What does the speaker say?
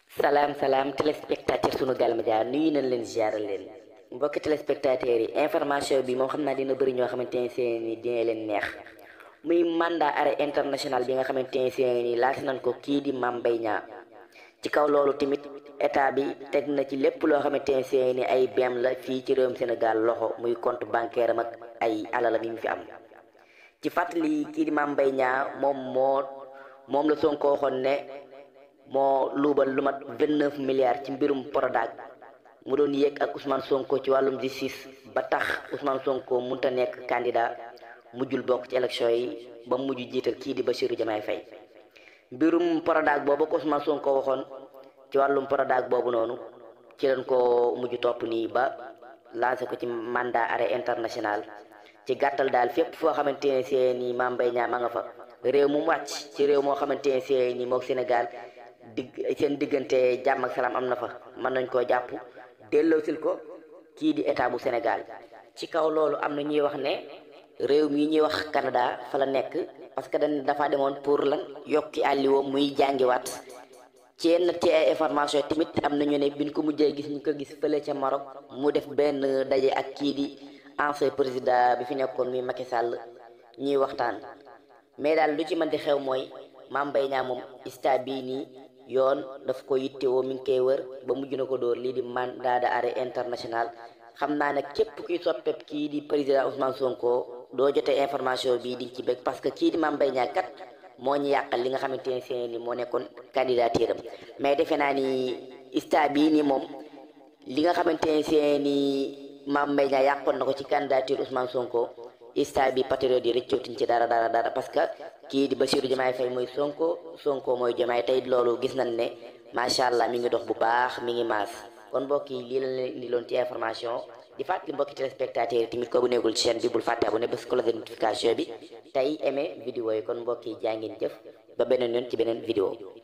salaam salaam téléspectateur sunu gal média nuyu nañ leen ziaral leen mbokki téléspectateurs yi information bi moom xam naa dina bëri ñoo xamante ne seen ni dina leen neex muy mandat arrêt international bi nga xamante ne seen ni laas nañ ko kii di Mame Mbaye Niang ci kaw loolu tamit état bi teg na ci lépp loo xamante ne seen ni ay beem la fii ci réewum Sénégal loxo muy compte bancaire am ak ay alalam yi mu fi am ci fàttali kii di Mame Mbaye Niang moom moo moom la Sonko waxoon ne moo luubal lu mat vingt neuf milliards ci mbirum Prodac mu doon yéeg ak Ousmane Sonko ci wàllum justice ba tax Ousmane Sonko munta nekk candidat mujjul bokk ci élection yi ba mujj jiital kii di Bassirou Diomaye Faye mbirum Prodac boobu ko Ousmane Sonko waxoon ci wàllum Prodac boobu noonu ci lañ ko mujj topp nii ba lancé ko ci mandat arrêt international ci gàttal daal fépp foo xamante ne see ni Mame Mbaye Niang ma nga fa réew mu wàcc ci réew moo xamante ne see ni mook Sénégal digg seen diggante jàmm ak salaam am na fa mën nañ koo jàpp delloosil ko kii di état bu Sénégal ci kaw loolu am na ñuy wax ne réew mi ñuy wax Canada fa la nekk parce que dañ dafa demoon pour lan yokki àlliwoo muy jàngiwaat ci yenn ci ay information tamit am na ñu ne biñ ko mujjee gis ñu ko gis fële ca Maroc mu def benn daje ak kii di ancien président bi fi nekkoon muy Macky Sall ñuy waxtaan mais daal lu ci mën di xew mooy Mame Mbaye Niang moom ista bii nii yoon daf ko yittewoo mi ngi koy wër ba mujj na ko dóor lii di mandat d'arrêt international xam naa ne képp kuy soppeeb kii di président Ousmane Sonko doo jotee information bii di ci bëgg parce que kii di Mame Mbaye Niang kat moo ñu yàqal li nga xamante ne seen ni moo nekkoon candidature am mais defe naa ni ista bii nii moom li nga xamante ne seen ni Mame Mbaye Niang yàqoon na ko ci candidature Ousmane Sonko ista bi patriote yi rëccootuñ ci dara dara dara parce que kii di Bassirou Diomaye Faye mooy Sonko Sonko mooy Diomaye tey loolu gis nañ ne macha allah mi ngi dox bu baax mi ngi maas kon mbokk yi lii la leen indi loon ci information di fàttali mbokki téléspectateurs yi tamit ko bu nekkul ci chaîne bi bul fàtte abonné bés cloche de notification bi tey aimé vidéo yi kon mbokk yi jaa ngeen jëf ba beneen yoon ci beneen vidéo